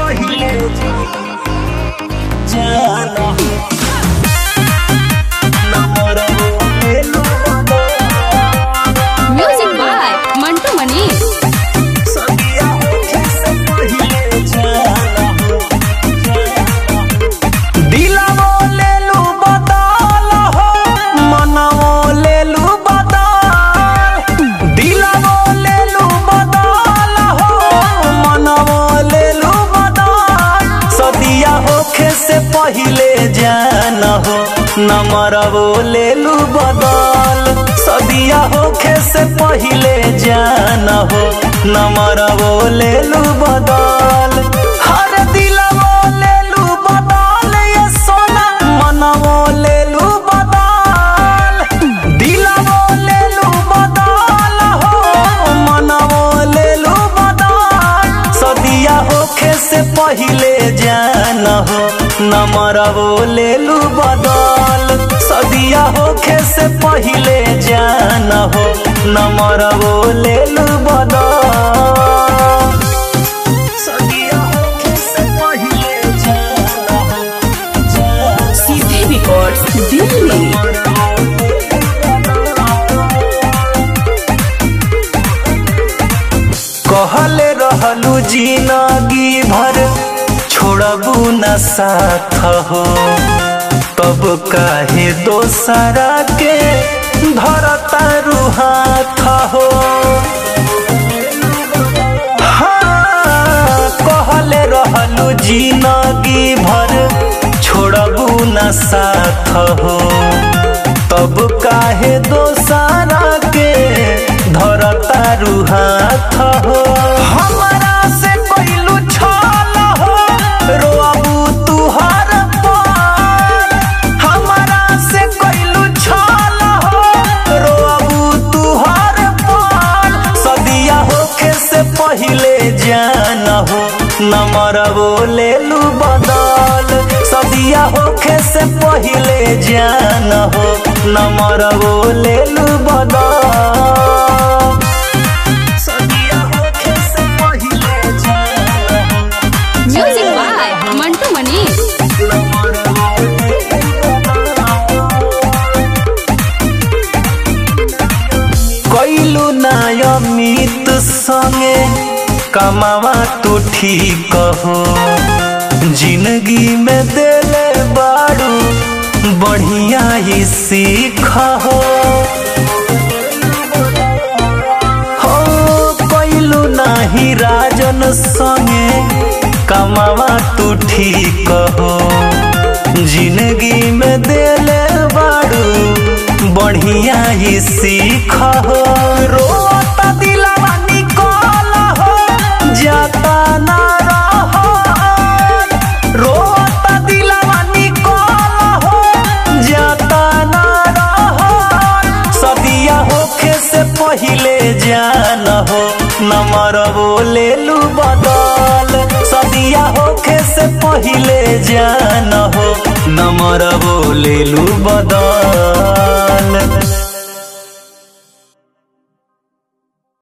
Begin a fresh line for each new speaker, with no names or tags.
पहिले जाना नंबर ले लू
म्यूजिक बाय मंटू मनीष
सदिया होखे से पहिले जाना दिलवो ले लू बदल हो मनवो ले लू बदल दिलवो ले लू बदल हो मनवो ले लू बदल सदिया होखे से पहिले जान हो नमरवो ले लू बदल सदिया होखे से पहिले जान हो नमरवो ले लू बदल हर दिलवो ले लू बदल ये सोना मनवो ले लू बदल दिलवो ले लू बदल हो मनवो ले लू बदल सदिया होखे से पहिले जान हो नमरवो ले लू बदल सदिया होखे से पहिले जान हो नमरवो ले लू बदल सदिया होखे से पहिले जान हो जान
सीधे रिकॉर्ड्स दिल्ली
कहले रहलू जिंदगी भर छोड़बू न साथ हो तब काहे दोसरा के धरता हाथ हो हाँ, कहले रहलू जिंदगी भर छोड़बू न साथ हो तब काहे दोसरा के धरता हाथ हो हमरा से पहिलू छल हो रोबू तुहर पर हमरा से कइलू छल हो रोबू तुहर पर सदिया होखे से पहिले जान हो नमरबो ले लू बदल सदिया होखे से पहिले जान हो नमरबो ले लू बदल सदिया होखे से पहिले जान हो
म्यूजिक बाय मंटू मनीष
कैलू नाय अमित संगे कमावा तू ठीक हो जिंदगी में देले बाड़ू बढ़िया ही सीख हो हो कैलू नाही राजन संगे कमावा तू ठीक हो जिंदगी में देले बाड़ू बढ़िया ही सीख हो रोता दिलवा निकल हो जाता ना रहो रोता दिलवा निकल हो जाता ना रहो सदिया होखे से पहिले जान हो नमरबो ले लू बदल सदिया होखे से पहिले जान हो नमरबो ले लू बदल